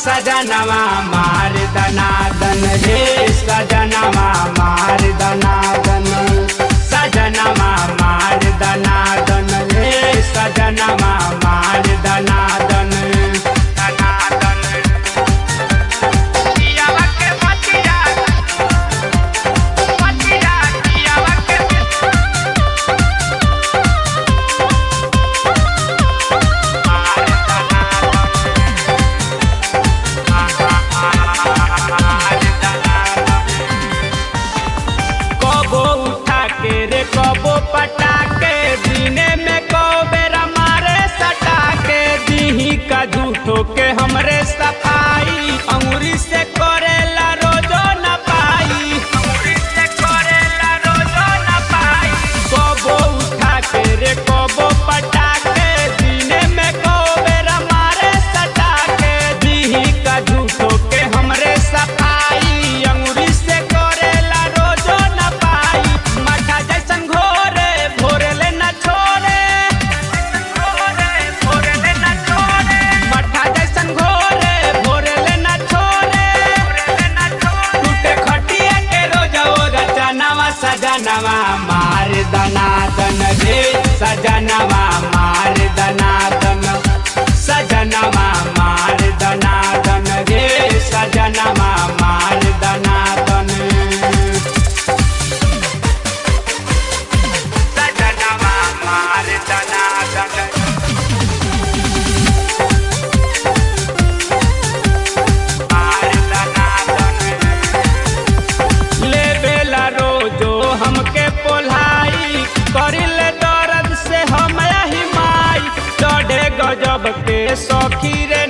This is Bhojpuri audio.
सजनवा मार दनादन रे सजनवा मार दनादन सजनवा मार दनादन रे सजनवा मार दनादन दनादन पियावा के मतिया मतिया पियावा के मार कबो उठा के रे कबो पटा के दिने में कौ बेरा मारे सटा के दीही का झूठो के हमरे सफाई अंगुरी से करेला रोजो न पाई अंगुरी से करेला रोजो न पाई कबो उठा के रे कबो पटा के दिने में कौ बेरा मारे सटा के दीही का झूठो के हमरे सफाई अंगुरी से करेला रोजो न पाई मठा जैसन घोरे भोरले न छोड़े घोरे भोरले न छोड़े मठा जैसन घोरे भोरले न छोड़े टूटे खटिया के रोजा ओगा चनावा सजनवा मार दनादन रे सजनवा मार दनादन सजनवा मार दनादन रे सजनवा मार दनादन सजनवा मार दनादन मार दनादन लेबेला रोजो हमके पोल्हाई करिले दर्द से हम हिमाई चढ़े गजब के सखी रे